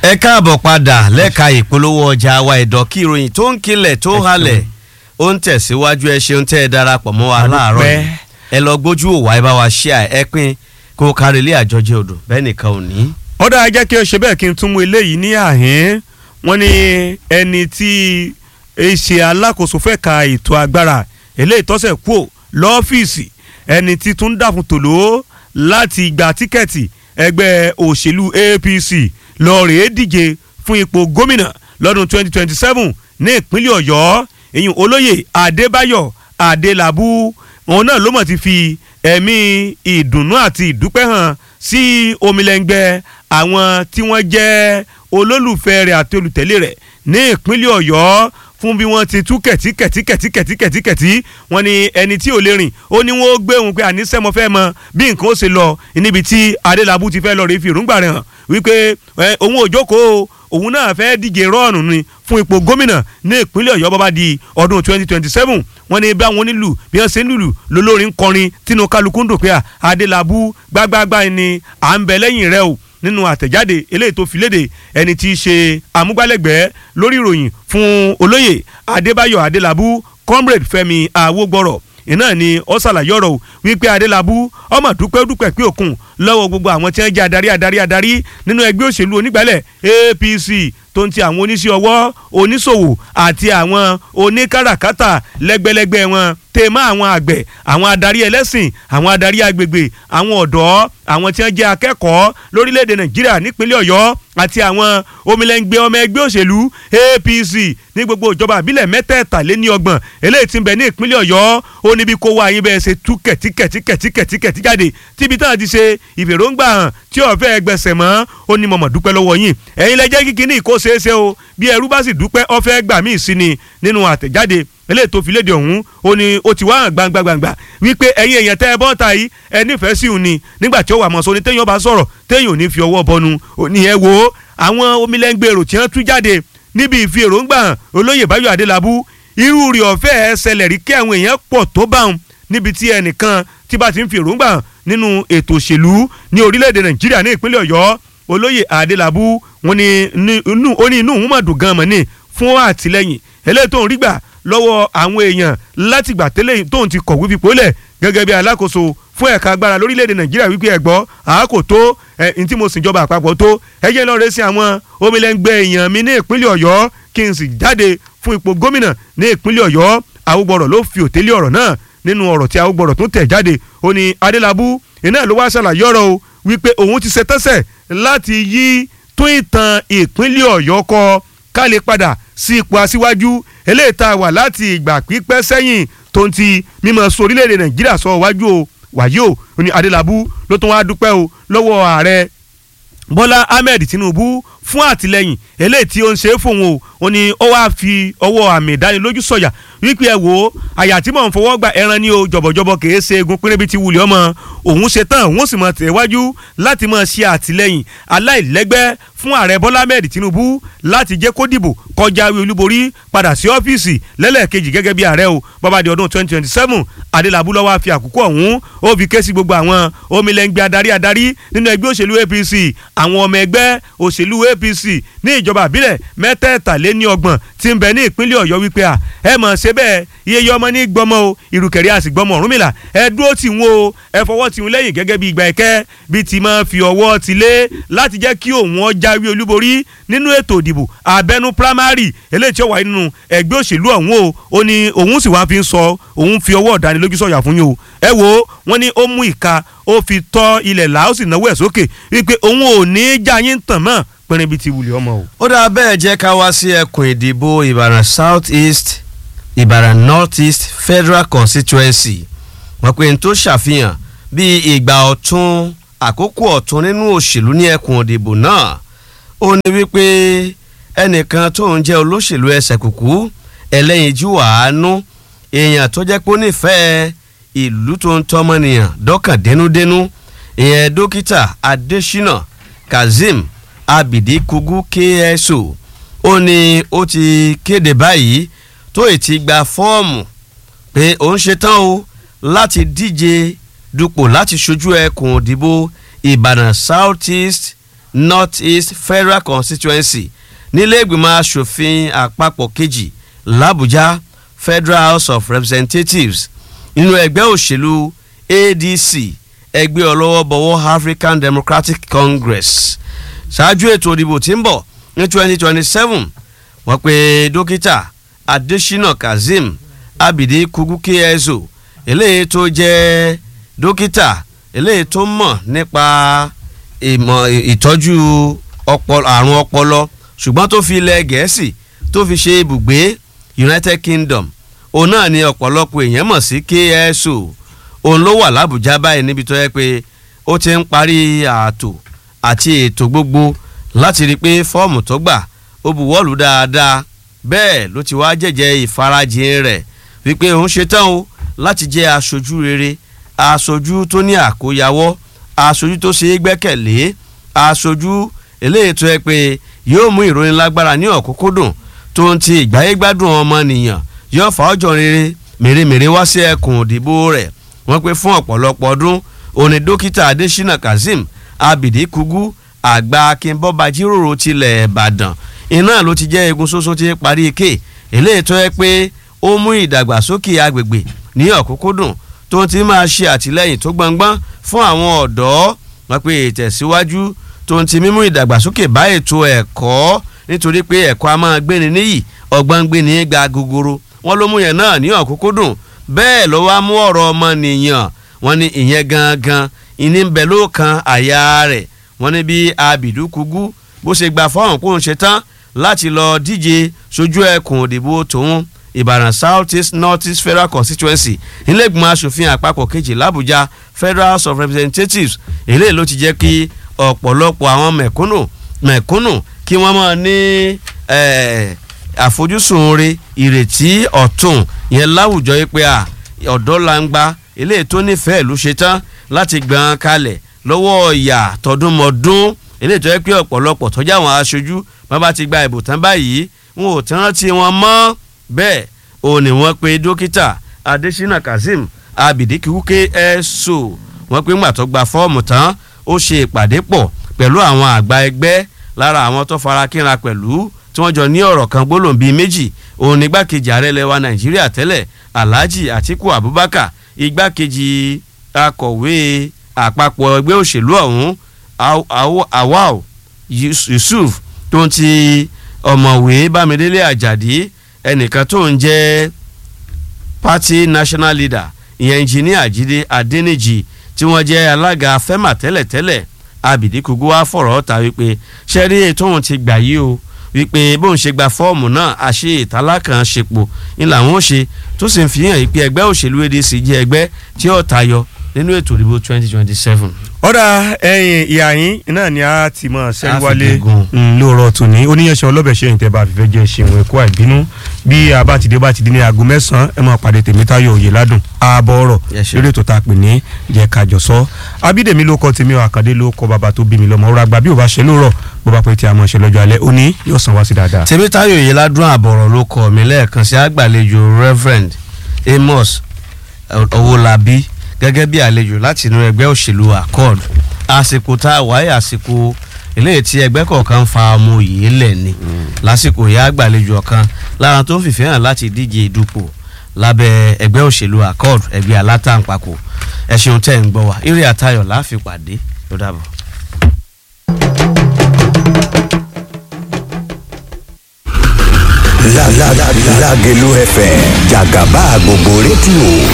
ẹ káàbọ̀ padà lẹ́ka ìpolówó ọjà wa ẹ̀dọ̀ kí ìròyìn tó ń kilẹ̀ tó halẹ̀ ó ń tẹ̀síwájú ẹ ṣeun tẹ́ ẹ darapọ̀ mọ́ wa láàárọ̀ yìí ẹ lọ gbójú òwà ẹ bá wa ṣíà ẹ pín kó kárí ilé àjọjẹ odò bẹ́ẹ̀ nìkan ò ní. ọ̀dà ajẹ́ kí o ṣe bẹ́ẹ̀ kí n tún mú eléyìí ní àhín wọ́n ní ẹni tí í ṣe alákòóso fẹ́ ka ètò agbára eléyìí tọ́sẹ̀ kú lọ́fíìsì ẹni tí tún dàfún tòló láti gba tíkẹ́ẹ̀tì ẹgbẹ́ òṣèlú APC lọ́ọ̀rẹ́ díje fún ipò gómìnà lọ́dún 2027 ní ìpínlẹ̀ ọ̀yọ́ ìyún olóyè adébáyọ̀ adélabú òun náà ló mọ̀ ti fi ẹ̀mí ìdùnnú àti ìdúpẹ́ hàn sí omilẹ́ngbẹ́ àwọn tí wọ́n jẹ́ olólùfẹ́ rẹ̀ àti olùtẹ̀lé rẹ̀ ní ìpínlẹ̀ ọ̀yọ́ fún bí wọ́n ti tú kẹ̀tí kẹ̀tí kẹ̀tí kẹ̀tí kẹ̀tí kẹ̀tí wọ́n ní ẹni tí ò lè rìn ó ní wọ́n ó gbé òun pé àníṣe mo fẹ́ mọ bí nǹkan ó ṣe lọ níbi tí adélábù ti fẹ́ lọ rí fi ìrúngbà rẹ̀ hàn wípé òun ò jókòó òun náà fẹ́ díje rọ́ọ̀nù ni fún ipò gómìnà ní ìpínlẹ̀ ọ̀yọ́ bọ́bá di ọdún 2027 wọ́n ní bá wọn nílù bí wọ́n ṣe ń lùlù lólórin kọrin tínú kálukú ń dùn pé adélábù gbágbágbá ni à ń bẹ lẹ́yìn rẹ o nínú àtẹ̀jáde eléyìí tó fi léde ẹni tí í ṣe amúgbálẹ́gbẹ̀ẹ́ lórí ìròyìn fún olóyè adébáyọ̀ adélábù comrade fẹ́mi awógbọ́rọ̀ iná ni ó ṣàlàyé ọ̀rọ̀ wípé adélábù ọmọ dúpẹ́ dúpẹ́ pé òkun lọ́wọ́ gbogbo àwọn tí wọ́n jẹ́ adarí adarí adarí nínú ẹgbẹ́ òṣèlú onígbàlẹ̀ APC tó ń ti àwọn oníṣẹ́ ọwọ́ oníṣòwò àti àwọn oníkàràkátà lẹ́gbẹ́lẹ́gbẹ́ wọn tèmọ́ àwọn àgbẹ̀ àwọn adarí ẹlẹ́sìn àwọn adarí agbègbè àwọn ọ̀dọ́ àwọn tí wọ́n jẹ́ akẹ́kọ̀ọ́ lórílẹ̀‐èdè nàìjíríà nípínlẹ̀ ọ̀yọ́ àti àwọn omilẹ́ngbẹ́ ọmọ ẹgbẹ́ òṣèlú APC ní gbogbo ìjọba àbílẹ̀ mẹ́tẹ̀ẹ̀tàléníọgbọ̀n eléyìí tí ń bẹ ní ìpínlẹ̀ ọ̀yọ́ ó níbi kó wá ayé bẹ́ẹ̀ ṣe tú kẹ̀tíkẹ̀tíkẹ̀tíkẹ̀tíkẹ̀tí jáde tíbi táwọn ti ṣe ìfèròǹgbà hàn tí ọ̀fẹ́ ẹgbẹ̀sẹ̀ mọ́ ó ní mọ̀mọ́ dúpẹ́ lọ́wọ́ yín ẹ̀yin lẹ́jẹ́ kíkí ní ìkó ṣeéṣe o bí ẹrú bá sì dúpẹ́ ọ̀fẹ́ gbà míì sí ni nínú àtẹ̀jáde eléyìí tó fi léde ọ̀hún ó ní ó ti wá hàn gbangba gbangba wípé ẹ̀yin èèyàn tẹ́ ẹ bọ́ ta yìí ẹ nífẹ̀ẹ́ sí òun ni nígbà tí ó wà mọ̀ọ́sọ ni téèyàn bá sọ̀rọ̀ téèyàn ò ní fi ọwọ́ bọnu ní ẹ wo àwọn omilẹ́ngbèrò tí wọ́n tú jáde níbi ìfi èròǹgbà hàn olóyè báyọ̀ adélábù irú rí ọ̀fẹ́ ẹ ṣẹlẹ̀ rí kí àwọn èèyàn pọ̀ tó bá wọn níbi tí ẹnìkan tí bá ti ń fi èròǹgbà hàn nínú ètò òṣèlú ní orílẹ̀-èdè nàìjíríà ní ìpínlẹ̀ ọ̀yọ́ olóyè adélábù wọn ni ó ní inú òun mà dùn gan-an mọ̀ ní fún àtìlẹ́yìn eléyìí tó ń rí gbà lọ́wọ́ àwọn èèyàn látìgbà tẹ́lẹ̀ tóun ti kọ̀wé fipò lẹ̀ gẹ́gẹ́ bí alákòóso fún ẹ̀ka agbára lórílẹ̀‐èdè nàìjíríà wípé ẹ̀gbọ́ àákò tó ẹ̀ ní tí mo sì jọba àpapọ̀ tó ẹ jẹ́ lọ́ọ́ rẹ́ sí àwọn omilẹ́ngbẹ́ èèyàn mi ní ìpínlẹ̀ ọ̀yọ́ kí n sì jáde fún ipò gómìnà ní ìpínlẹ̀ ọ̀yọ́ àwògbọ̀rọ̀ ló fi òtẹ́lẹ̀ ọ̀rọ̀ náà nínú ọ̀rọ̀ tí àwògbọ̀rọ̀ tó tẹ̀ jáde ó ní adélábù iná ló wá ṣàlàyé ọ̀rọ̀ o wípé òun ti ṣetánṣẹ̀ láti yí tún ìtàn ìpínlẹ̀ ọ̀yọ́ kọ ká lè padà sí ipò aṣíwájú eléyìí tá a wà láti ìgbà pípẹ́ sẹ́yìn tó ń ti mímọ sọ orílẹ̀-èdè nàìjíríà sọ wájú o wàyí o ó ní adélábù ló tún wá dúpẹ́ o lọ́wọ́ ààrẹ bọ́lá ahmed tinubu fún àtìlẹ́yìn eléyìí tí ó ń ṣe é fóun o ó ní ó wáá fi ọwọ́ àmì ìdánilójú sọ̀yà wípé ẹ wò ó àyà tí mò ń fọwọ́ gba ẹran ní o jọ̀bọ̀jọ̀bọ̀ kìí ṣe egun pínrẹ́bí ti wulẹ̀ ọmọ òun ṣe tán òun sì mọ̀ tẹ̀wájú láti máa ṣe àtìlẹ́yìn aláìlẹ́gbẹ́ fún ààrẹ bọ́lá ahmed tinubu láti jẹ́ kó dìbò kọjáwé olúborí padà sí ọ́fíìsì lẹ́lẹ́kejì gẹ́gẹ́ bí ààrẹ o bọ́bá di ọdún 2027 adélábù ló wá fi àkókò ọ̀hún ó fi ké sí gbogbo àwọn omilẹ́ngbẹ́ adarí adarí nínú ẹgbẹ́ òṣèlú apc àwọn ọmọ ẹgbẹ́ òṣèlú apc ní ìjọba àbílẹ̀ mẹ́tẹ̀ẹ̀tàléníọgbọ̀n tí ń bẹ ní ìpínlẹ̀ ọ̀yọ́ wípé à ẹ mọ̀ ṣe bẹ́ẹ̀ iye yọ ọmọ ní gbọmọ o ìrùkẹ̀rẹ́ àti gbọmọ ọ̀rúnmìlà ẹ dúró tì wọ́n o ẹ fọwọ́ tì wọ́n lẹ́yìn gẹ́gẹ́ bí ìgbà ẹ̀kẹ́ bí ti máa fi ọwọ́ ti lé láti jẹ́ kí òun ọ jáwé olúborí nínú ètò ìdìbò abẹ́nú primary eléyìí tí ó wà nínú ẹgbẹ́ òṣèlú ọ̀hún o ó ní òun sì wá fi ń sọ òun fi ọwọ́ ọ̀dánilójú sọ̀yà fún yín o ẹ wo wọ́n ní ó mú ìka ó fi tọ́ ilẹ̀ là ó sì náwó ẹ̀ sókè wípé òun ò ní í já yín tàn mọ́ pẹ́rín bíi ti wulẹ̀ ọmọ o. ó dáa bẹ́ẹ̀ jẹ́ ká wá sí ẹkùn ìdìbò ìbàràn south east ìbàràn north east federal constituency wọ́n pe n tó ṣàfihàn bí ìgbà ọ̀tun àkókò ọ̀tun nínú òṣèlú ní ẹkùn ìdìbò náà ó ní wípé ẹnìkan tó ń jẹ́ olóṣèlú ẹsẹ̀ kùkú ẹlẹ́yinjú àánú èèyàn tó jẹ́ pé ó nífẹ̀ẹ́ ìlú tó ń tọ́mọnìyàn dọ́kàn dénúdénú ìyẹn dókítà adésínà kazeem abidi kugu kso ó ní ó ti kéde báyìí tó ì ti gba fọ́ọ̀mù pé òun ṣetán o láti díje dupò láti ṣojú ẹkùn òdìbò ìbàdàn south east north east federal constituency nílé ìgbìmọ̀ asòfin àpapọ̀ kejì làbújá federal house of representatives nínú ẹgbẹ́ òṣèlú adc ẹgbẹ́ ọlọ́wọ́bọwọ́ african democratic congress ṣáájú ètò ìdìbò tí ń bọ̀ ní twenty twenty seven wọ́n pe dókítà adesina kazeem abidi kugu kso eléyìí tó jẹ́ dókítà eléyìí tó mọ̀ nípa ìmọ̀ ìtọ́jú àrùn ọpọlọ ṣùgbọ́n tó fi ilẹ̀ gẹ̀ẹ́sì tó fi ṣe ibùgbé united kingdom òun náà ni ọ̀pọ̀lọpọ̀ èèyàn mọ̀ sí kso òun ló wà lábùjá báyìí níbi tó yẹ pé ó ti ń parí ààtò àti ètò gbogbo láti rí i pé fọ́ọ̀mù tó gbà ó buwọ́lù dáadáa bẹ́ẹ̀ ló ti wá jẹ́jẹ́ ìfarajìn rẹ̀ wípé òun ṣetán o láti jẹ́ aṣojú rere aṣojú tó ní àkóyawọ́ aṣojú tó ṣe é gbẹ́kẹ̀lé aṣojú eléyìí tó yẹ pé yóò mú ìròyìn lágbára ní ọ̀kúnkúndùn tó ń ti ìgbáyégbádùn ọmọnìyàn yóò fà ọjọ́ rere mèremère wá sí ẹkùn òdìbò rẹ̀ wọ́n pé fún ọ̀pọ̀lọpọ̀ ọdún òní dókítà adésínà kazeem abidi kugu àgbà akínbọ́ba jíròrò tilẹ̀ ìbàdàn iná ló ti jẹ́ egun ṣoṣo ti parí ike eléyìí tó yẹ pé ó mú ìdàgbàsókè agbègbè ní ọ̀kúnkúndùn tó ti máa ṣe àtìlẹ́yìn tó gbọngbọ́n fún àwọn ọ̀dọ́ wọ́n pé ìtẹ̀síwájú tó ti mímú ìdàgbàsókè bá ètò ẹ̀kọ́ nítorí pé ẹ̀kọ́ a máa gbéni níyì ọgbọ́n gbéni gba gogoro wọ́n ló mú yẹn náà ní ọ̀kúnkúndùn bẹ́ẹ̀ ló wá mú ọ̀rọ̀ ọmọnìyàn wọ́n ní ìyẹn gangan ìní ń bẹ lóòkan àyà rẹ̀ wọ́n ní bí abidu kugu bó ṣe gba fọ́ọ̀mù kó ń ṣe tán láti lọ díje sójú ẹkùn òdìbò tòun ìbàdàn south east north east federal constituency nílẹ̀gbọ̀n asòfin àpapọ̀ kejì làbújá federal house of representatives eléyìí ló ti jẹ́ kí ọ̀pọ̀lọpọ̀ àwọn mẹ̀kúnnù mẹ̀kúnnù kí wọ́n máa ní àfojúsùn re ìrètí ọ̀tún yẹn láwùjọ yìí pé à ọ̀dọ́ langba eléyìí tó nífẹ̀ẹ́ ló ṣe tán láti gbọ̀n kalẹ̀ lọ́wọ́ ìyà tọdúnmọ́dún eléyìí tó yẹ pé ọ̀pọ̀lọpọ̀ tọ́jú àwọn aṣojú bá bá ti gba ìbò tán báyìí wọn ò tán rántí wọn mọ́ bẹ́ẹ̀ òun ni wọ́n pe dókítà adesina kazeem abidikiwuke ẹ̀ṣọ́ wọ́n pe ńgbà tó gba fọ́ọ̀mù tán ó ṣe ìpàdé pọ̀ pẹ̀lú àwọn àgbà ẹgbẹ́ lára àwọn tó fara kínra pẹ̀lú tí wọ́n jọ ní ọ̀rọ̀ kan gbólóhùn bíi méjì òun ní igbákejì ààrẹ lẹwa nàìjíríà tẹ́lẹ̀ alhaji atiku abubakar igbákejì akọ̀wé àpapọ̀ ẹgbẹ́ òṣèlú ọ̀hún awal yusuf tó ń ti ọ̀mọ̀wé bámidélé àjàdí ẹnìkan tó ń jẹ́ party national leader ìyẹn engineer jíde adẹnìjì tí wọ́n jẹ́ alága fẹ́mà tẹ́lẹ̀tẹ́lẹ̀ abidi kugu wa fọ̀rọ̀ ta wípé ṣẹ́rí ètò òun ti gbà yí o wípé bóun ṣe gba fọ́ọ̀mù náà àṣe ìtàlá kan ṣepò ní làwọn ó ṣe tó sì ń fi hàn pé ẹgbẹ́ òṣèlú adc jẹ́ ẹgbẹ́ tí ó tayọ nínú ètò ìdìbò twenty twenty seven. ọ̀dà ẹ̀yìn ìyá yín náà ni a ti mọ̀ sẹ́yìn wálé A fi gígùn. lóòrọ̀ tòní oníyanṣẹ́ ọlọ́bẹ̀ ṣe ìtẹ́ bá fífẹ́ jẹ́ ṣeun ẹ̀kọ́ àìbínú bí a bá ti dé bá ti di ní aago mẹ́sàn-án ẹ máa pàdé tèmítáyọ̀ òye ládùn ààbọ̀ ọ̀rọ̀ Yes, sir. lórí ètò tá a pè ní jẹ́ kájọ sọ abídèmí ló kọ tèmi ọ̀ àkàndé ló kọ bàbá tó bí mi lọ́mọ ọ̀rọ̀ àgbà bí ò bá ṣe lóòrọ̀ bó bá pẹ́ tí a mọ̀ ṣe lọ́jọ́ alẹ́ òní yóò san wá sí dáadáa. tèmítáyọ̀ yìí ládùn àbọ̀rọ̀ ló kọ́ mi lẹ́ẹ̀kan sí àgbàlejò reverend amos owólabí gẹ́gẹ́ bí àlejò láti inú ẹgbẹ́ òṣèlú accord àsìkò tá a wáyé àsìkò eléyìí tí ẹgbẹ́ kọ̀ọ̀kan ń fa ọmọ òye lẹ̀ ni lásìkò yìí àgbàlejò ọ̀kan lára tó ń fìfẹ́ hàn láti díje dupò lábẹ́ ẹgbẹ́ òṣèlú accord ẹgbẹ́ alátàǹpàkò ẹ ṣeun tẹ́ ń gbọ́ wa eré àtayọ̀ láàfin pàdé ló dàbọ̀. La la la Lágelú FM jàgàbá gbogbo rédíò